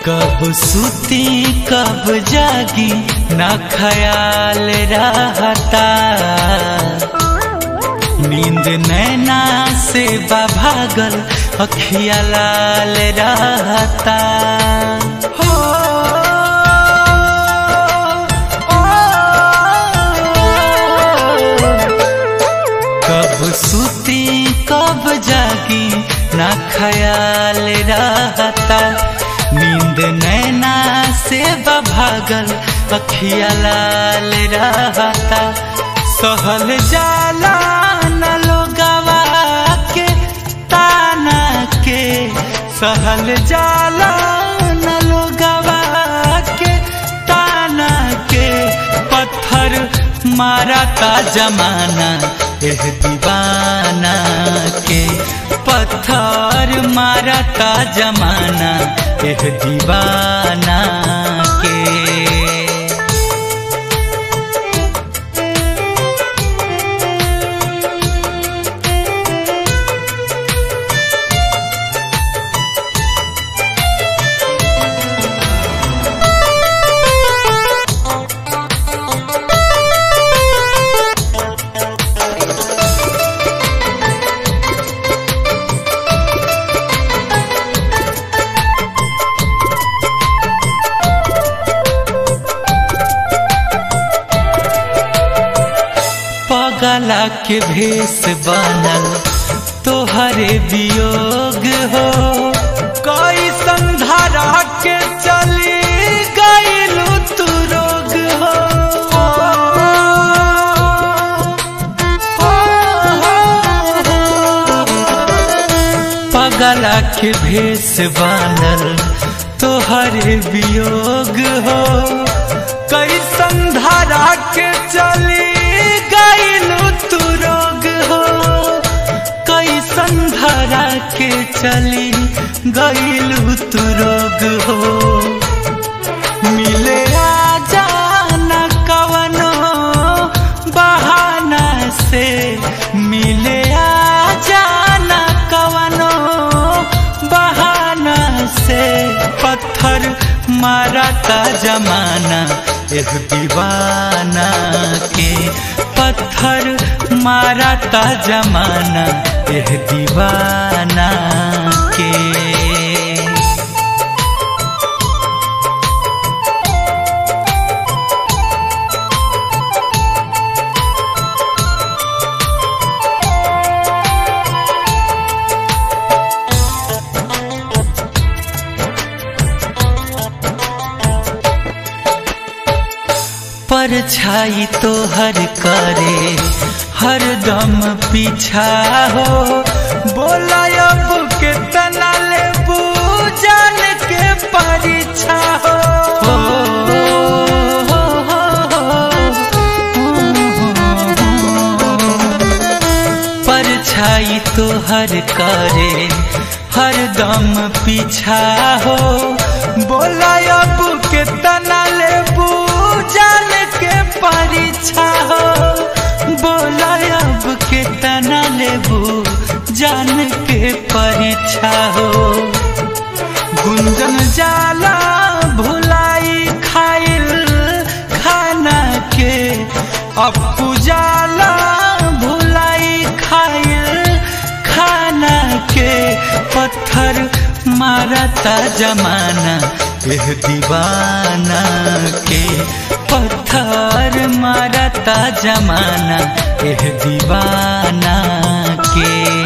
कब सुती कब जागी ना ख्याल रहता नींद नैना से भागल अखिया लाल रहता हो कब सुती कब जागी ना ख्याल रहता नींद नैना से भागल अखिया लाल रहता सहल जाला न लोगवा के ताना के सहल जाला न लोगवा के ताना के पत्थर मारा का जमाना एह दीवाना के पत्थर मारा का जमाना एह दीवाना के पगला के भेष बनल तोहरे वियोग हो कोई संधारा के चली गईलू तू रोग हो पगला के भेष बनल तोहरे वियोग हो कई संधारा के चली गईलू तू रोग हो कई संधारा के चली गईलू तू रोग हो मिले आ जाना कवनो बहाना से मिले आ जाना कवनो बहाना से पत्थर मारा का जमाना एह दीवाना के पत्थर मारा का जमाना एह दीवाना के परछाई तो हर करे हर दम पीछा हो बोला अब के तना ले जान के परीक्षा हो परछाई तो हर करे हर दम पीछा हो बोला अब के तना ले जान के परीक्षा हो बोला अब के तना लेबू जान के परीक्षा हो गुंजन जाला भुलाई खाइल खाना के अपू जाला भुलाई खाइल खाना के पत्थर मारता जमाना एह दीवाना के पत्थर मारता जमाना एह दीवाना के